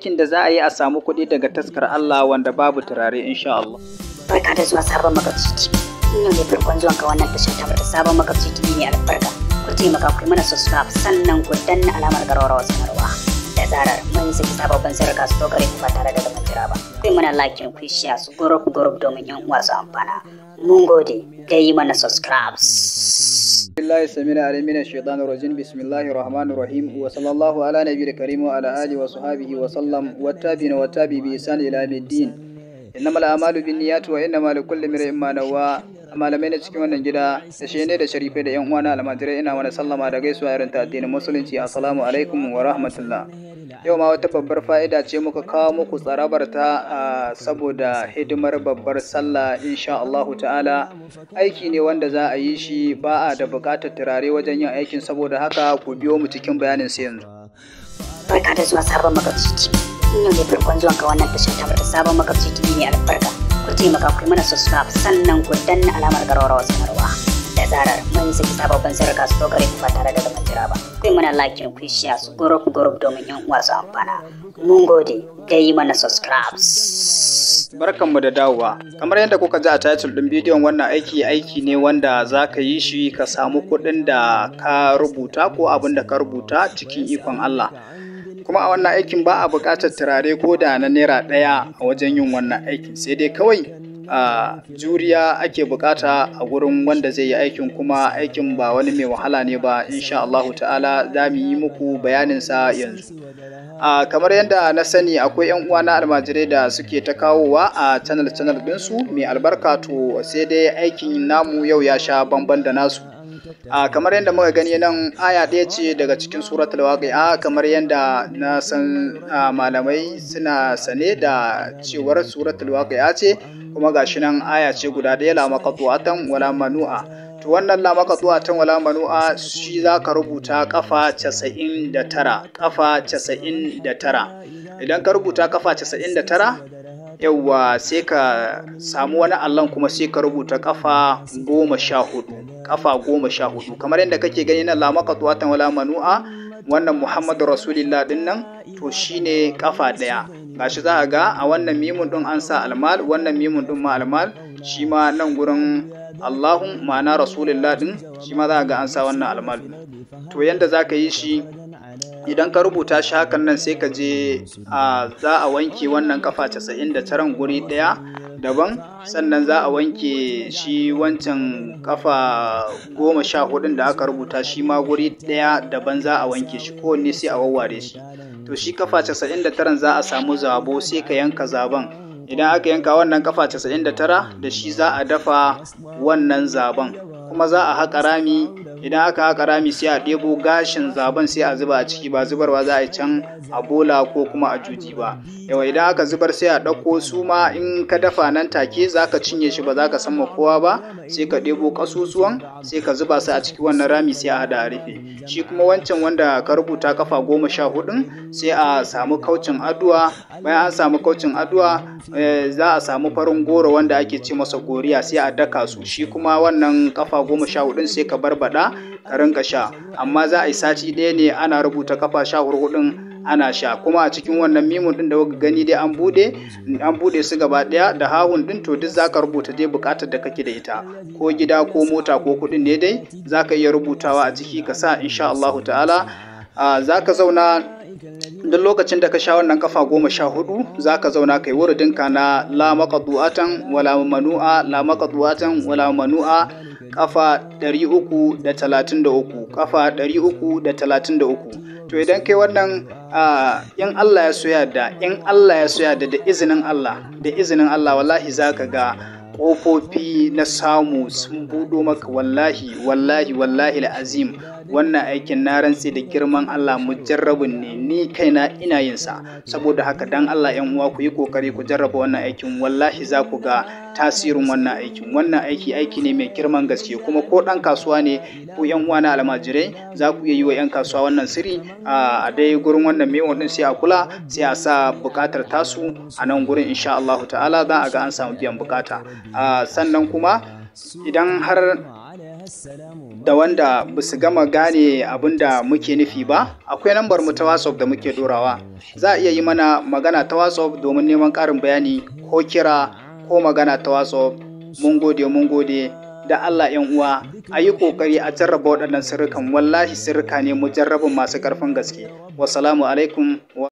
aikin da za a yi a samu kuɗi daga taskar Allah wanda babu turare insha Allah. Barka da zuwa sabon makwabci TV. In yau ne farkon zuwan ka wannan tashar ta sabon makwabci TV ne albarka. Ku taimaka ku yi mana subscribe sannan ku danna alamar garwarwa sanarwa. Da zarar mun saki sababbin sirrika su to gare ku ba tare da zaman jira ba. Ku yi mana like ku yi share su group group domin yan uwa su amfana. Mun gode da yi mana subscribe. بالله السميع العليم من الشيطان الرجيم بسم الله الرحمن الرحيم وصلى الله على نبي الكريم وعلى آله وصحبه وسلم والتابعين والتابع بإحسان إلى يوم الدين إنما الأعمال بالنيات وإنما لكل امرئ ما نوى malamai na cikin wannan gida da shi ne da sharifai da yan uwana almajirai ina wani sallama da gaisuwa irin ta addinin musulunci assalamu alaikum wa rahmatullah yau ma wata babbar fa'ida ce muka kawo muku tsarabar ta saboda hidimar babbar sallah insha Allahu ta'ala aiki ne wanda za a yi shi ba a da buƙatar turare wajen yin aikin saboda haka ku biyo mu cikin bayanin sai yanzu Barka da zuwa sabon makwabci TV. In yau ne farkon zuwan ka wannan tashar ta sabon makwabci TV ne albarka. Ku taimaka ku yi mana subscribe sannan ku danna alamar garwarwa sanarwa. Da zarar mun saki sababbin sirrika su to gare ku ba tare da zaman jira ba. Ku yi mana like ku yi share su group group domin yan uwa su amfana. Mun gode da yi mana subscribe. Barkanmu da dawowa. Kamar yadda kuka ji a title ɗin bidiyon wannan aiki aiki ne wanda za ka yi shi ka samu kuɗin da ka rubuta ko abin da ka rubuta cikin ikon Allah. Kuma a wannan aikin ba a buƙatar turare ko da na naira ɗaya a wajen yin wannan aikin sai dai kawai a juriya ake bukata a gurin wanda zai yi aikin kuma aikin ba wani mai wahala ne ba insha Allahu ta'ala za mu yi muku bayaninsa yanzu. a kamar yadda na sani akwai yan uwa na almajirai da suke ta kawowa a channel channel ɗinsu mai albarka to sai dai aikin namu yau ya sha bamban da nasu a kamar yadda muka gani nan aya ɗaya ce daga cikin suratul waqi'a kamar yadda na san malamai suna sane da cewar suratul waqi'a ce kuma gashi nan aya ce guda ɗaya la maqtu'atan wala manu'a to wannan la maqtu'atan wala manu'a shi zaka rubuta kafa 99 kafa 99 idan ka rubuta kafa 99 yauwa sai ka samu wani allon kuma sai ka rubuta kafa goma sha hudu kafa goma sha hudu kamar yadda kake gani na lamaka tuwatan wala manu'a wannan muhammadu rasulillah din nan to shine kafa daya gashi za a ga a wannan mimun din an sa almal wannan mimun din ma almal shi ma nan gurin allahun ma'ana rasulillah din shi ma za a ga an sa wannan almal to yadda za ka yi shi idan ka rubuta shi hakan nan sai ka je a za a wanke wannan kafa 99 guri ɗaya daban sannan za a wanke shi wancan kafa goma sha hudun da aka rubuta shi ma guri ɗaya daban za a wanke shi kowanne sai a wawware shi to shi kafa 99 za a samu zabo sai ka yanka zaben idan aka yanka wannan kafa 99 da shi za a dafa wannan zaben kuma za a haƙa rami idan aka haƙa rami sai a ɗebo gashin zaben sai a zuba a ciki ba zubarwa za a yi can a bola ko kuma a juji ba yawa idan aka zubar sai a ɗauko su ma in ka dafa nan take za ka cinye shi ba za ka san kowa ba sai ka ɗebo ƙasusuwan sai ka zuba su a ciki wannan rami sai a haɗa a rufe shi kuma wancan wanda ka rubuta kafa goma sha hudun sai a samu kaucin addu'a bayan an samu kaucin addu'a za a samu farin goro wanda ake ce masa goriya sai a daka su shi kuma wannan kafa goma sha hudun sai ka barbada ka rinka sha amma za a yi sati ɗaya ne ana rubuta kafa sha hudun ana sha kuma a cikin wannan mimun din da kuka gani dai an bude an bude su gaba daya da hahun din to duk zaka rubuta dai bukatar da kake da ita ko gida ko mota ko kudin ne dai zaka iya rubutawa a ciki ka sa insha Allahu ta'ala zaka zauna duk lokacin da ka sha wannan kafa goma sha hudu za ka zauna kai wuridinka na la maqdu'atan wala manu'a la maqdu'atan wala manu'a kafa 333 kafa 333 to idan kai wannan in Allah ya soya da in Allah ya soya da da izinin Allah da izinin Allah wallahi zaka ga ƙofofi na samu sun buɗo maka wallahi wallahi wallahi azim wannan aikin na rantse da girman Allah mujarrabin ne ni kaina ina yin sa saboda haka dan Allah yan uwa ku yi kokari ku jarraba wannan aikin wallahi za ku ga tasirin wannan aikin wannan aiki aiki ne mai girman gaske kuma ko dan kasuwa ne ko yan uwa na almajirai za ku iya yi wa yan kasuwa wannan siri a dai gurin wannan mewa din sai a kula sai a sa bukatar tasu a nan gurin insha Allah ta'ala za a ga an samu biyan bukata sannan kuma idan har da wanda ba su gama gane abin da muke nufi ba akwai lambar mu ta whatsapp da muke dorawa za a iya yi mana magana ta whatsapp domin neman ƙarin bayani ko kira ko magana ta whatsapp mun gode mun gode da Allah yan uwa a yi ƙoƙari a jarraba waɗannan sirrikan wallahi sirrika ne mu jarrabin masu ƙarfin gaske wasalamu alaikum